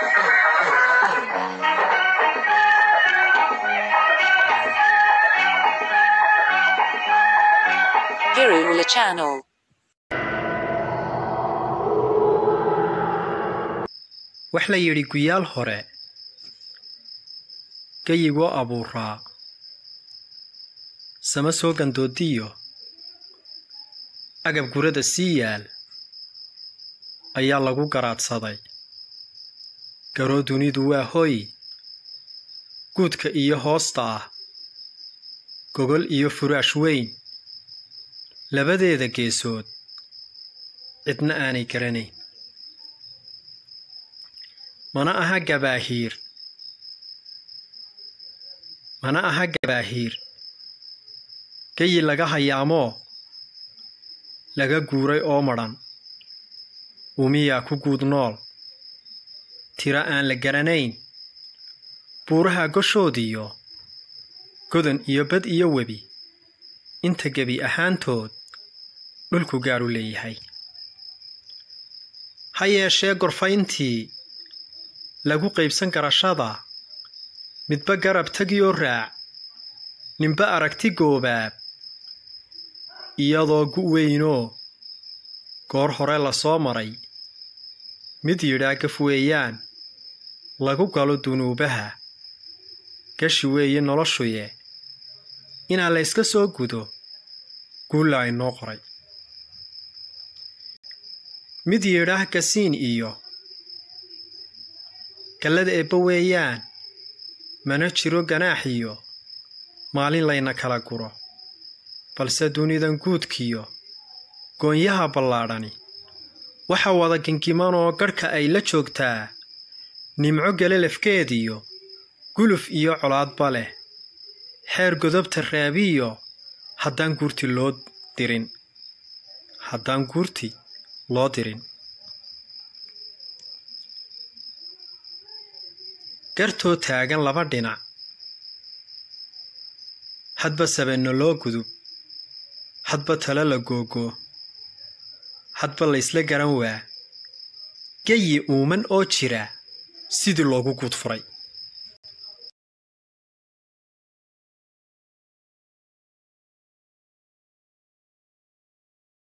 Virula Channel. wax la yidhi guyaal hore gayigoo abuuraa sama soo gandoodiyo agab gurada sii yaal ayaa lagu garaadsaday garoo dunidu waa hoy guudka iyo hoosta ah gogol iyo furaash weyn labadeeda geesood cidna aanay garanayn mana aha gabaahiir mana aha gabaahiir gayi laga hayaamoo laga guuray oo madhan umiyaa ku guud nool tiro aan la garanayn buuraha goshoodiyo godan iyo bad iyo webi inta gebi ahaantood dhulku gaadhu leeyahay ha yeeshee gorfayntii lagu qaybsan garashada midba garab tagiyoo raac ninba aragti goobaab iyadoo gu weynoo goor hore la soo maray mid yidhaa gaf weeyaan lagu galo dunuubaha gashi weeye noloshuye inaa la yska soo gudo guulla inoo qoray mid yidhaah gasiin iyo gallada eebba weeyaan mana jiro ganaax iyo maalin layna kala guro balse dunidan guudkiyo goonyaha ballaadhani waxa wada gengimanoo gadhka ay la joogtaa nimco gelelafkeediyo guluf iyo colaadba leh xeer godobta raabiyo haddaan guurti loo dirin haddaan guurti loo dirin gartoo taagan laba dhinac hadba sabenno loo gudub hadba talo la googoo hadba laysla garan waa geyi uuman oo jira sidii loogu guud furay